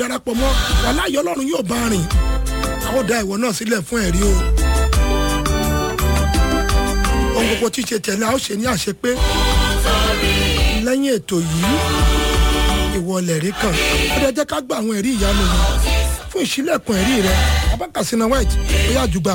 darapọ̀ mọ́ wàláyé ọlọ́run yóò bá rìn a ó dá ìwọ náà sílẹ̀ fún ẹ̀rí o ohun gbogbo tí ṣe tẹ̀lé a ó ṣe ní àṣepé lẹ́yìn ètò yìí ìwọ lẹ̀rí kan ó dẹ jẹ́ ká gba àwọn ẹ̀rí ìyanu yìí fún ìṣílẹ̀kùn ẹ̀rí rẹ abákàsínà white ó yá jùgbà.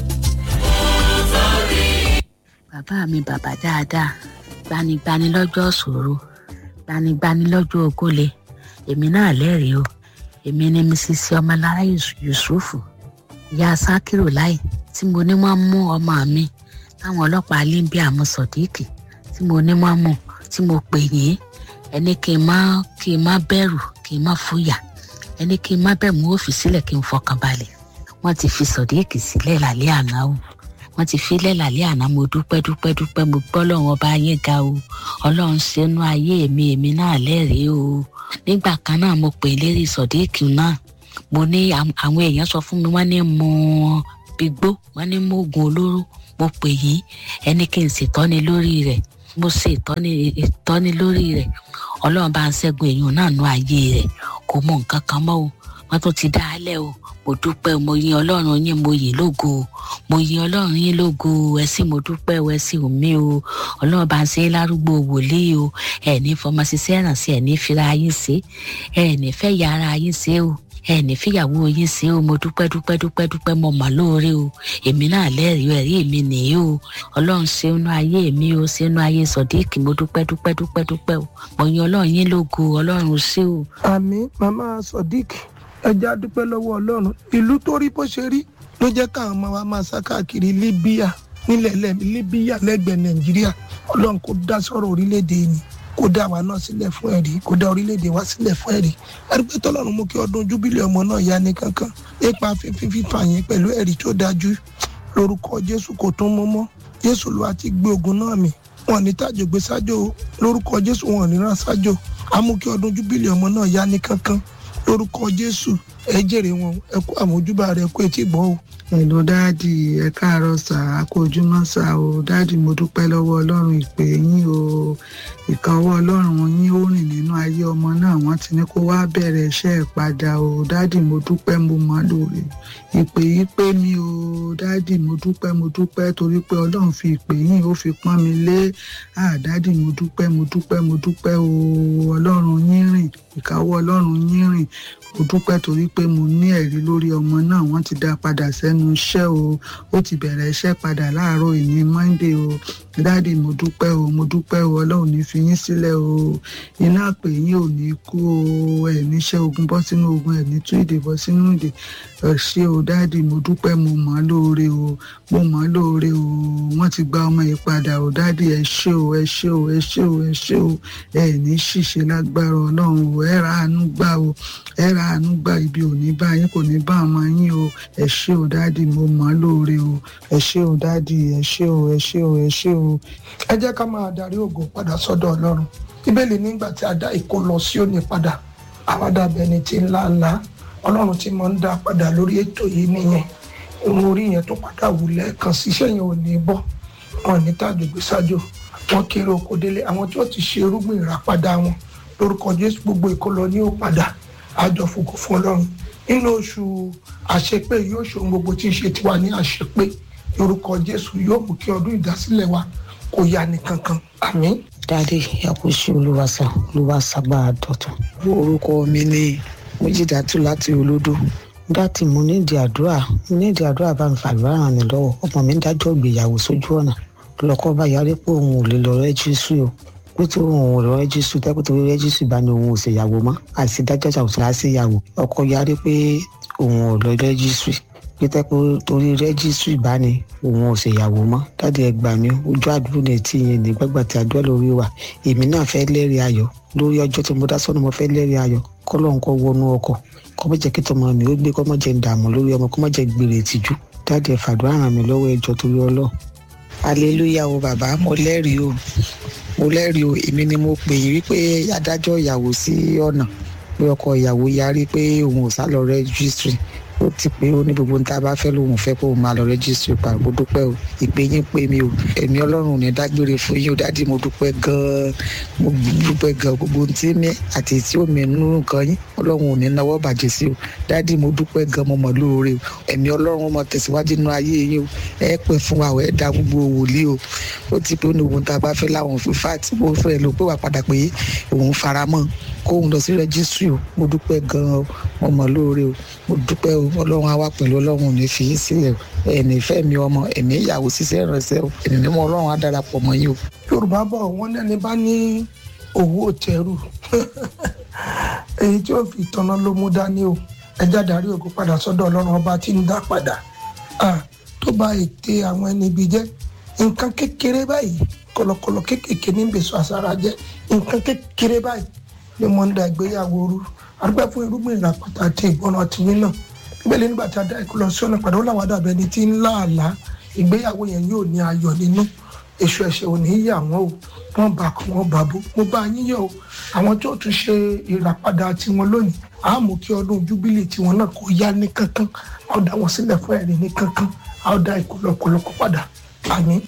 bàbá mi bàbá dáadáa gbanigbani lọ́jọ́ ṣòro gbanigbani lọ́jọ́ ogóle èmi náà lẹ́rìí o èmi ni mrs ọmọlára yusufu ìyá sakiru láì tí mo ní wọ́n mú ọmọ mi táwọn ọlọ́pàá limbia mú sọ̀díkì tí mo ní wọ́n mú tí mo pè yín ẹni kí n má kí n má bẹ̀rù kí n má fúyà ẹni kí n má bẹ̀rù mú òfin sílẹ̀ kí n fọkàn balẹ̀ wọ́n ti fi sọ̀díkì sílẹ̀ lálẹ́ àná o wọ́n ti filẹ̀ lálẹ́ àná mo dúpẹ́ dúpẹ́ dúpẹ́ mo gbọ́ lọ́wọ́ bá yín ga o ọlọ́run ṣẹ́nu ayé mi èmi náà lẹ́rìí o nígbà kan náà mo pè lérí sọ̀díkì náà mo ní àwọn èèyàn sọ fún mi wọ́n ní mo gbígbó wọ́n ní mo oògùn olóró mo pè yín ẹni kí n ṣètọ́ni lórí rẹ̀ mo ṣe ìtọ́ni ìtọ́ni lórí rẹ̀ ọlọ́run bá ń ṣẹ́gun èèyàn náà nú ayé rẹ̀ kò mọ nǹkan kan mọ́ o wọ́n tún ti dá a lẹ́ o mo dúpẹ́ mo yin ọlọ́run yín mo yìn lógo o mo yin ọlọ́run yín lógo o ẹ sì mo dúpẹ́ o ẹ sì ò mí o ọlọ́run bá ń ṣe lárúgbó wòlíì o ẹ ní fọmọ ṣiṣẹ́ ìrànṣẹ́ ẹ ní fira yín ṣe ẹ ní fẹ́ ya ara yín ṣe o ẹ ní fìyàwó yín ṣe o mo dúpẹ́ dúpẹ́ dúpẹ́ dúpẹ́ mo mà lóore o èmi náà lẹ́rìí ẹ̀rí mi nìyí o ọlọ́run ṣe inú ayé mi o ṣe inú ayé sọ̀díkì mo dúpẹ́ dúpẹ́ dúpẹ́ dúpẹ́ o mo yin ọlọ́run yín lógo ọlọ́run ṣé o. àmì màmá sodiq ẹja dúpẹ́ lọ́wọ́ ọlọ́run ìlú tó rí bó ṣe rí ló jẹ́ káwọn ọmọ wa máa sá káàkiri libya nílẹ̀ libya lẹ́gbẹ̀ẹ́ nàìjíríà ọlọ́run kò dá sọ̀rọ̀ orílẹ̀-èdè yìí kó dá wa náà sílẹ̀ fún ẹ̀rí kó dá orílẹ̀-èdè wa sílẹ̀ fún ẹ̀rí ẹ̀rí tọ́lọ́run mú kí ọdún júbílẹ̀ ọmọ náà yá ní kankan nípa fífi fífa yẹn pẹ̀lú ẹ̀rí tó dájú lórúkọ jésù kò tún mọ́ mọ́ jésù ló àti gbé ogun náà mì wọn ní tàjò gbé sájò lórúkọ jésù wọn ní rán sájò amú kí ọdún júbílẹ̀ ọmọ náà yá ní kankan lórúkọ jésù ẹ jèrè wọn ẹ kó àmójúbà rẹ kó etí gbọ́ o. Hello dáàdì ẹ káàárọ̀ sà á kó ojúmọ́ sà o dáàdì mo dúpẹ́ lọ́wọ́ ọlọ́run ìpè yín o ìkànwọ́ ọlọ́run yín ó rìn nínú ayé ọmọ náà wọ́n ti ní kó wá bẹ̀rẹ̀ iṣẹ́ ẹ̀ padà o dáàdì mo dúpẹ́ mo mọ́ lóore ìpè yín pé mi o dáàdì mo dúpẹ́ mo dúpẹ́ torí pé ọlọ́run fi ìpè yín ó fi pọ́n mi lé à dáàdì mo dúpẹ́ mo dúpẹ́ mo dúpẹ́ o ọlọ́run yín rìn ìkàwọ́ ọlọ́run yín rìn mo dúpẹ́ torí pé mo ní ẹ̀rí lórí ọmọ náà wọ́n ti dá padà sẹ́nu iṣẹ́ o ó ti bẹ̀rẹ̀ iṣẹ́ padà láàárọ̀ ìní monday o dáàdì mo dúpẹ́ o mo dúpẹ́ o ọlọ́run ní fi yín sílẹ̀ o iná pè yín ò ní kú o ẹ̀ níṣẹ́ ogun bọ́ sínú ogun ẹ̀ ní tú ìdè bọ́ sínú ìdè ẹ̀ ṣe o dáàdì mo dúpẹ́ mo mọ̀ ọ́ lóore o mo mọ̀ ọ́ lóore o wọ́n ti gba ọmọ yìí padà o dáàdì ẹ ṣé o ẹ ṣé o ẹ ṣé o ẹ ṣé o ẹ ní ṣìṣe lágbára ọlọ́run o ẹ ra àánú gbà o ẹ ra àánú gbà ibi ò ní bá yín kò ní bá ọmọ yín o ẹ ṣé o dáàdì mo mọ̀ ọ́ lóore o ẹ ṣé o dáàdì ẹ ṣé o ẹ ṣé o ẹ ṣé o. ẹ jẹ́ ká máa darí ògo padà sọ́dọ̀ ọlọ́run bíbélì nígbà tí a dá ìkó lọ sí òní padà àwádàbẹ̀ ni ti ńlá ńlá ọlọ́run tí mo ń dá padà lórí ètò yìí nìyẹn irun orí yẹn tó padà wù lẹ́ẹ̀kan síṣẹ́ yẹn ò ní bọ́ wọn ní tàjògbé sájò wọn kéré oko délé àwọn tí wọ́n ti ṣe irúgbìn ìràpadà wọn lórúkọ jésù gbogbo ìkólọ ní ó padà àjọ fògo fún ọlọ́run nínú oṣù àṣepé yóò ṣe ohun gbogbo tí ń ṣe tiwa ní àṣepé lórúkọ jésù yóò mú kí ọdún ìdásílẹ̀ wa kó yá ní kankan àmín. dáadé àkóso olúwàsà olúwàsàgbà dọ̀tun orúkọ mi ní méjìdátù láti olódò dátì mo nídìí àdúrà mo nídìí àdúrà bá mi fàdúrà ràn mí lọ́wọ́ ọmọ mi ń dájọ́ ìgbéyàwó sójú ọ̀nà lọ́kọ́ bá yarí pé òun ò lè lọ rẹ́jísù o pé tí òun ò lọ rẹ́jísù tẹ́kọ̀ tó rẹ́jísù bá ní òun ò ṣèyàwó mọ́ àti dájọ́ ṣàwùsọ á ṣèyàwó ọkọ yarí pé òun ò lọ rẹ́jísù pé tẹ́kọ̀ torí rẹ́jísù bá ní òun ò ṣèyàwó mọ́ dáàdi ẹ gbà mí ojú àdúró ní etí yẹn ní gbàgbà tí àdúrà lórí wa èmi náà fẹ́ lẹ́rìí ayọ̀ lórí ọjọ́ tí mo dá sọ́nà mo fẹ́ lẹ́rìí ayọ̀ kọ́lọ́ nǹkan wọnú ọkọ̀ kọ́ mọ́ jẹ́ kí tọmọ mi ó gbé kọ́ mọ́ jẹ́ ń dààmú lórí ọmọ kọ́ mọ́ jẹ́ gbèrè ìtìjú dáàdi ẹ fàdúrà ràn mí lọ́wọ́ ẹjọ́ torí ọlọ́ aleluya o bàbá mo lẹ́rìí o mo lẹ́rìí o èmi ni mo pè yín wípé adájọ́ ìyàwó sí ọ̀nà pé ọkọ ìyàwó yarí pé òun ò sá lọ rẹ́gísírì ó ti pé ó ní gbogbo níta bá fẹ́ lòun fẹ́ kó o máa lọ rẹ́jísítì pa mo dúpẹ́ o ìpè yín pé mi o ẹ̀mí ọlọ́run ò ní dágbére fún yín o dádì mo dúpẹ́ gan-an mo dúpẹ́ gan gbogbo ohun tí mi àti tí ó mi nínú nǹkan yín ọlọ́run ò ní náwó bàjẹ́ sí o dádì mo dúpẹ́ gan mo mọ̀ lóore o ẹ̀mí ọlọ́run mo tẹ̀síwájú nínú ayé yín o ẹ pẹ́ fún wa o ẹ da gbogbo wòlíì o ó ti pé ó ní ohun tá a bá fẹ́ láwọn fífa tí mo fẹ́ lò pé wà padà pé òun faramọ́ kóun lọ sí rẹ́jísírì o mo dúpẹ́ gan-an o mo mọ̀ lóore o mo dúpẹ́ o ọlọ́run á wà pẹ̀lú ọlọ́run ò ní fi í sílẹ̀ o ẹ̀mí ìfẹ́ mi ọmọ ẹ̀mí ìyàwó ṣiṣẹ́ ìrànṣẹ́ o ẹ̀mí mímọ́ ọlọ́run á darapọ̀ mọ́ yín o. yorùbá bọ̀ wọ́n lẹ́ni bá ní owó tẹrù èyí tí ó fi tanná ló mú dání o ẹja darí ògo padà sọ́dọ̀ ọlọ́run ọba tí ń dá padà tó bá ète àwọn ẹni ibi jẹ́ nǹkan kékeré báyìí kọ̀lọ̀kọ̀lọ̀ kékèké ní bèsò àsárá jẹ́ nǹkan kékeré báyìí ni mo ń da ìgbéyàwó rú arúgbó fún irúgbìn ìràpàtà àti ìgbọràn tìyín náà bíbélì nígbà tí a dá ikú lọ sí ọ̀nà padà ó làwọn àdàbẹ̀ ẹni tí ń láàlá ìgbéyàwó yẹn yóò ní ayọ̀ nínú èso ẹ̀ṣẹ̀ ò ní yà wọ́n o wọ́n bá kọ́ wọ́n bá bó mo bá yín yọ̀ o àwọn tó tún ṣe ìràpadà tiwọn lónìí a mú kí ọdún júbílì tiwọn náà kó yá ní kankan a ó dá wọn sílẹ̀ fún ẹ̀rí ní kankan a ó dá ikú lọ́kọ̀lọ́kọ̀ padà àmín